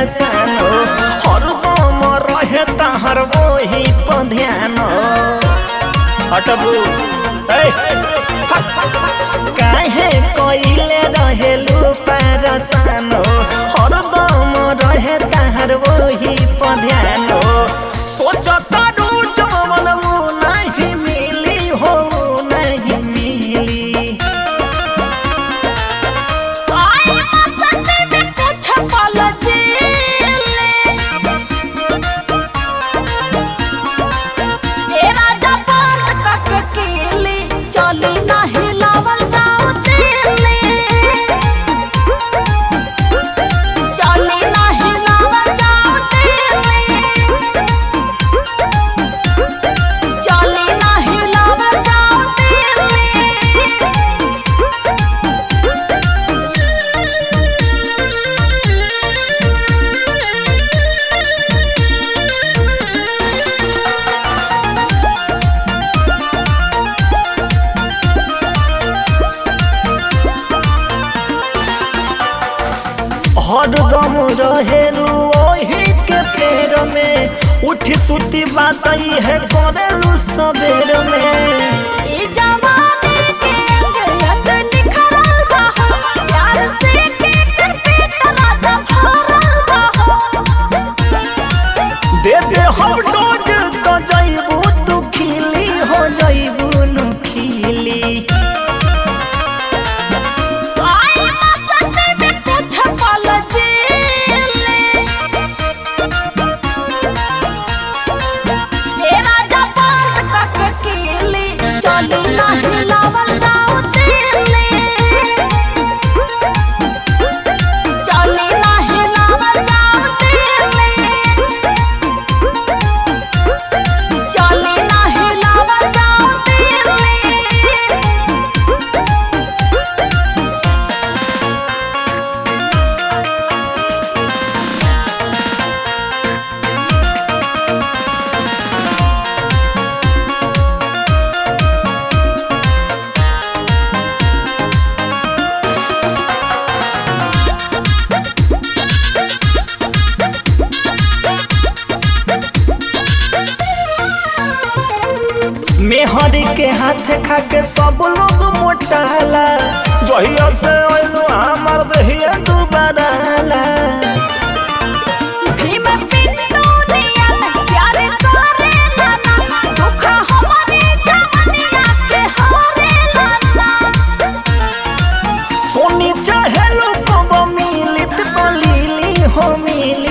परेशान हरदम रहे तहर वही पर ध्यान हटबू ए, काहे कइले रहेलू परेशान हरदम रहे तहर वही पर ध्यान सोचता रू जवन ऊ नहीं मिली हो नहीं मिली आई मस्ती में कुछ पल जीले ए राजा बंद करके केली चली नहीं लावल जाओ दिल्ली चली नहीं लावल जाओ दिल्ली चली नहीं लावल जाओ दिल्ली हरदम रहेलू ओही के पेड़ में उठी सुती बात है करेलू सबेर में ई जवानी के अंगयत निखरल बा हो, प्यार से केकर पेट रात भरल बा हो। दे दे हम डोज तो जइबू तू खिली हो जइबू नु खिली आई मस्ती में कुछ पल जीले। ए राजा बंद करके केली, चली नहीं लावल जाओ दिल्ली चली नहीं लावल जाओ दिल्ली चली नहीं लावल जाओ दिल्ली मेहर के हाथ खा के सब लोग मोटाला जहिया से ओइलो हमर दहिया दुबाराला भीम पिंटू नियन प्यार करेला ना दुख हमारे जवनिया के हरेला ना सोनी चाहे लोग मिलित बलीली हो मिली